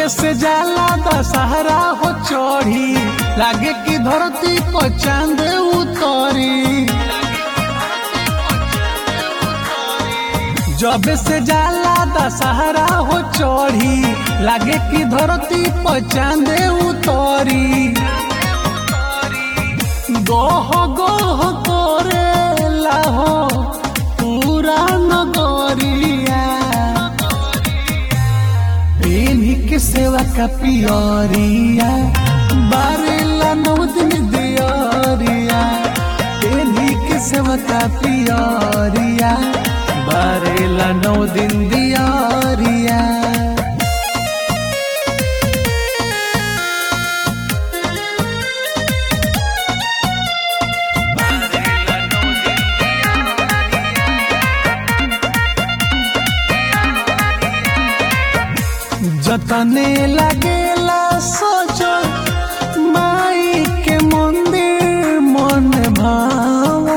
जब से जाला दशहरा हो चढ़ी लागे कि धरती पर चांद उतरी जब से जाला दशहरा हो चढ़ी लागे कि धरती पर चांद उतरी गोह गोह करे लाहो पूरा नगरिया इन्हीं के सेवा का पियरिया बारेला नौ दिन दियरिया इन्हीं के सेवा का पियरिया बारेला नौ दिन दियरिया जतने लगेला सोचो माई के मंदिर मन भावो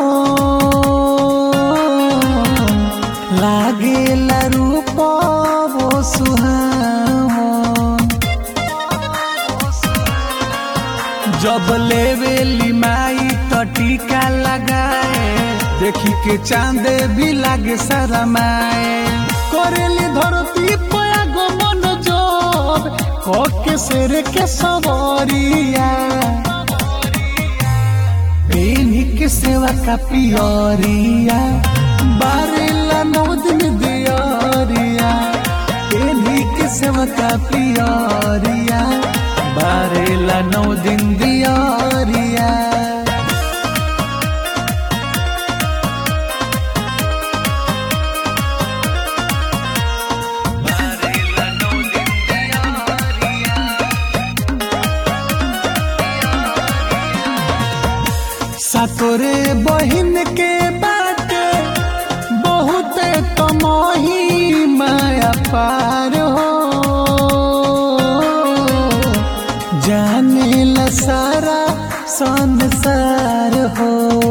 लागेला रूप वो सुहावो जब लेवेली माई तो टीका लगाए देखी के चांदे भी लागे शरमाए करेली धरती पया गो मन जोब कोके सिर के सवरिया इन्हीं के सेवा का पियरिया बारेला नौ दिन दियरिया इन्हीं के सेवा का पियरिया बारेला नौ दिन दियरिया सतोरे बहिन के बाटे बहुत कमही माया पार हो जाने ला सारा संसार हो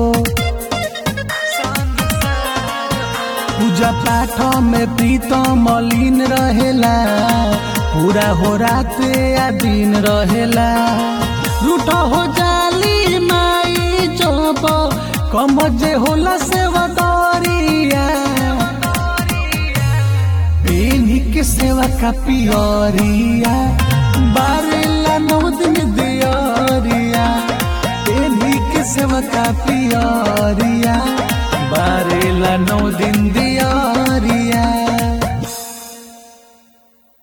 पूजा पाठ में प्रीतम मलिन रहेला पूरा हो रात या दिन रहेला रूठ हो जाली माई जब कम जे होला सेवा दरिया इन्हीं के सेवा का पियरिया बारेला नौ दिन दियरिया इन्हीं के सेवा का पियरिया